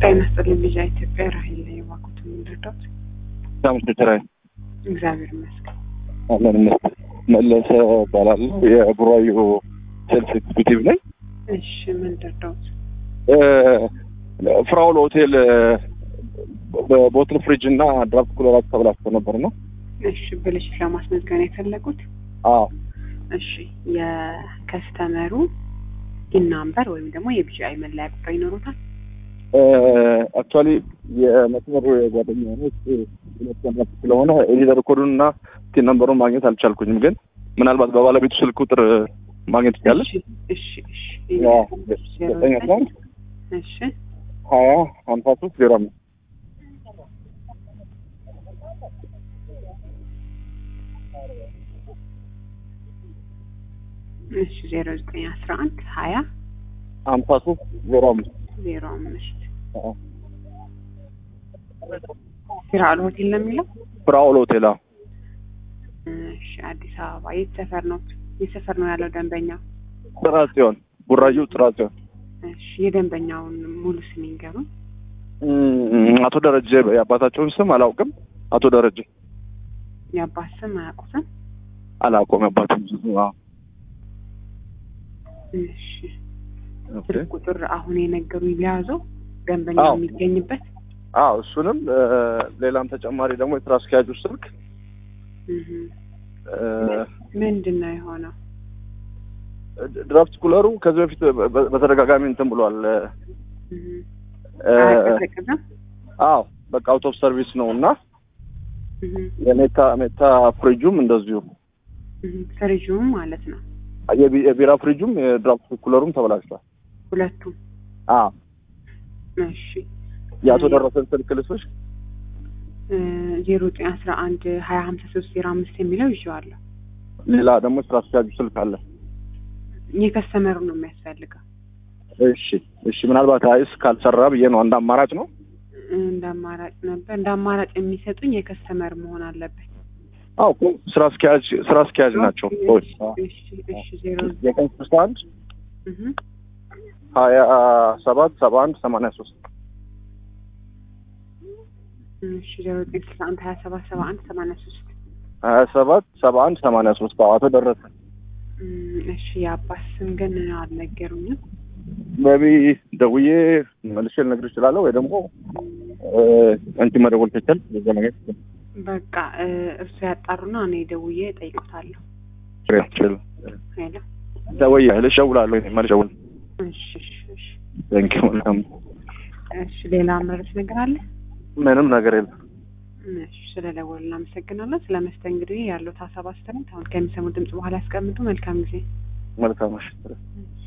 ጤና ይስጥልኝ ልጅ ኢትዮጵያ ራሄል ላይ የዋኩት የምንረዳት ሳምስራይ እግዚአብሔር ይመስገን። አለን ይመስገን። መለሰ እባላለሁ የቡራዩ ሴልስ ኤግዚኪዩቲቭ ነኝ። እሺ ምን ረዳሁት? ፍራውል ሆቴል በቦትል ፍሪጅ እና ድራፍት ኩለራት ተብላችቶ ነበር ነው። እሺ ብልሽት ለማስመዝገብ ነው የፈለጉት? አዎ እሺ የከስተመሩ ኢናምበር ወይም ደግሞ የቢጂአይ መለያ ቁጥር ይኖሩታል? አክቹዋሊ የመስመሩ የጓደኛ ሆኖች ሁለት ቀናት ስለሆነ ኤዲተር ኮዱን እና ቲን ነምበሩን ማግኘት አልቻልኩኝም። ግን ምናልባት በባለቤቱ ስልክ ቁጥር ማግኘት ይቻላል። እሺ እሺ እሺ ዘጠኝ አስራ አንድ እሺ ሀያ ሀምሳ ሶስት ዜሮ አምስት እሺ ዜሮ ዘጠኝ አስራ አንድ ሀያ ሀምሳ ሶስት ዜሮ አምስት ዜሮ አምስት ፊራል ሆቴል ነው የሚለው። ፍራውል ሆቴል አዎ። እሺ አዲስ አበባ የት ሰፈር ነው? የት ሰፈር ነው ያለው ደንበኛ? ጥራት ሲሆን ቡራዩ ጥራት ሲሆን እሺ የደንበኛውን ሙሉ ስም ይንገሩን። አቶ ደረጀ የአባታቸውን ስም አላውቅም። አቶ ደረጀ የአባት ስም አያውቁትም? አላውቀውም የአባቱን ስም። አዎ እሺ ስልክ ቁጥር አሁን የነገሩኝ ሊያዘው ደንበኛ አዎ። የሚገኝበት አዎ እሱንም ሌላም ተጨማሪ ደግሞ የስራ አስኪያጁ ስልክ እህ። እ፣ ምንድን ነው የሆነው? ድራፍት ኩለሩ ከዚህ በፊት በ- በተደጋጋሚ እንትን ብሏል። እህ። እ፣ አያቀዘቅዝም? አዎ በቃ አውት ኦፍ ሰርቪስ ነው እና እህ። የሜታ ሜታ ፍሪጁም እንደዚሁ እህ። ፍሪጁም ማለት ነው የቢ- የቢራ ፍሪጁም የድራፍት ኩለሩም ተበላሽቷል። ሁለቱም። አዎ እሺ የአቶ ደረሰን ስልክ ልሶች ዜሮ ዘጠኝ አስራ አንድ ሀያ ሀምሳ ሶስት ዜሮ አምስት የሚለው ይዤዋለሁ። ሌላ ደግሞ የስራ አስኪያጁ ስልክ አለ። የከስተመሩ ነው የሚያስፈልገው። እሺ እሺ ምናልባት አይስ ካልሰራ ብዬ ነው አንድ አማራጭ ነው። እንደ አማራጭ ነበር እንደ አማራጭ የሚሰጡኝ የከስተመር መሆን አለበት። አዎ እኮ ስራ አስኪያጅ ስራ አስኪያጅ ናቸው ሰዎች። እሺ እሺ ዜሮ ዘጠኝ ስልሳ አንድ እህ ሀያ ሰባት ሰባ አንድ ሰማንያ ሶስት እሺ ዜሮ ዘጠኝ ስልሳ አንድ ሀያ ሰባት ሰባ አንድ ሰማንያ ሶስት ሀያ ሰባት ሰባ አንድ ሰማንያ ሶስት አቶ ደረሰ እሺ የአባት ስም ግን አልነገሩኝም። በቢ ደውዬ መልሼ ልነግርሽ እችላለሁ ወይ ደግሞ እ፣ አንቺ መደወል ትችል በዛ ነገር በቃ እ፣ እርሱ ያጣሩና እኔ ደውዬ እጠይቁታለሁ። ትችል ሄሎ ደውዬ ልሽ እደውላለሁ እኔ መልሼ እደውል እሺ እሺ እሺ ቴንክ ዩ መልካም እሺ ሌላ መረስ ነገር አለ? ምንም ነገር የለም እሺ ስለደወሉ እናመሰግናለን። ስለ መስተንግዶ ያለው ሀሳብ አስተያየት አሁን ከሚሰሙ ድምጽ በኋላ ያስቀምጡ። መልካም ጊዜ። መልካም ምሽት እሺ